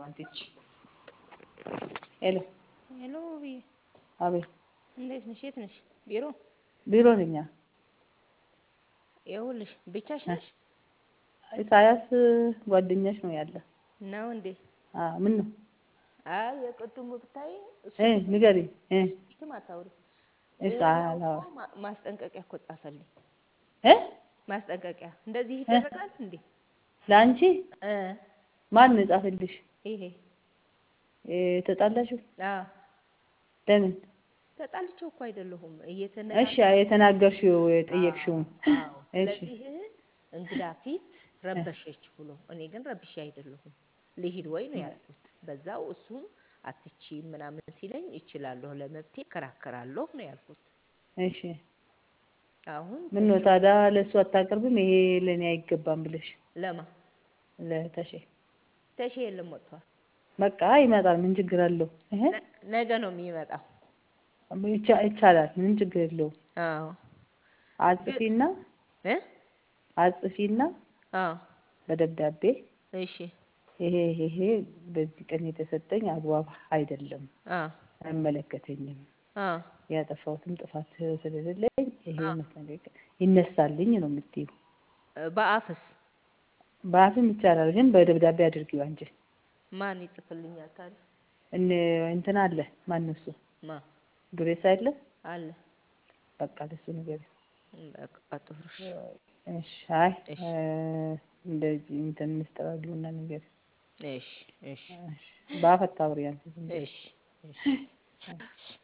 አንቲች ሄሎ ሄሎ ብዬ አቤት እንዴት ነሽ? የት ነሽ? ቢሮ ቢሮ ነኝ ይኸውልሽ፣ ብቻሽ ነሽ ኢሳያስ ጓደኛሽ ነው ያለ ነው እንዴ? አ ምን ነው አይ የቅድሙ ብታይ እሱ እ ንገሪኝ እ ፊትም አታውሪ። እሺ ይሄኛው አላው እኮ ማ- ማስጠንቀቂያ እኮ ጻፈልኝ። እ ማስጠንቀቂያ እንደዚህ ይደረጋል እንዴ? ለአንቺ እ ማን ነው የጻፈልሽ? ይሄ እ ተጣላችሁ? አዎ ለምን? ተጣልቼው እኮ አይደለሁም እሺ እየተነጋገርን የተናገርሽው የጠየቅሽውን አዎ እሺ ስለዚህ እንግዳ ፊት ረበሸች ብሎ እኔ ግን ረብሼ አይደለሁም ልሂድ ወይ ነው ያልኩት። በዛው እሱም አትቺ ምናምን ሲለኝ እችላለሁ ለመብቴ እከራከራለሁ ነው ያልኩት። እሺ አሁን ምን ነው ታዲያ ለእሱ አታቀርብም? ይሄ ለእኔ አይገባም ብለሽ ለማ ለተሼ ተሼ የለም ወጥቷል። በቃ ይመጣል። ምን ችግር አለው? እህ ነ- ነገ ነው የሚመጣው። ይቻ- ይቻላል። ምንም ችግር የለውም። አዎ አጽፊና እ አጽፊና አዎ በደብዳቤ እሺ ይሄ ይሄ በዚህ ቀን የተሰጠኝ አግባብ አይደለም፣ አዎ አይመለከተኝም፣ አዎ ያጠፋሁትም ጥፋት ስለሌለኝ ይሄ አዎ መሰለኝ ይነሳልኝ ነው የምትይው። እ በአፍስ በአፍም ይቻላል፣ ግን በደብዳቤ አድርጊው አንቺ። ማን ይጽፍልኛል ታዲያ? እነ እንትን አለ ማን ነው እሱ ማ ዱሬሳ አለ አለ በቃ ለሱ ነገር በቃ ጥሩ እሺ እሺ። አይ እሺ እ እንደዚህ እንትን ምስጢር አድርጊውና ነገር እሺ እሺ እሺ። በአፍ አታውሪ አንቺ ዝም ብለሽ እሺ እሺ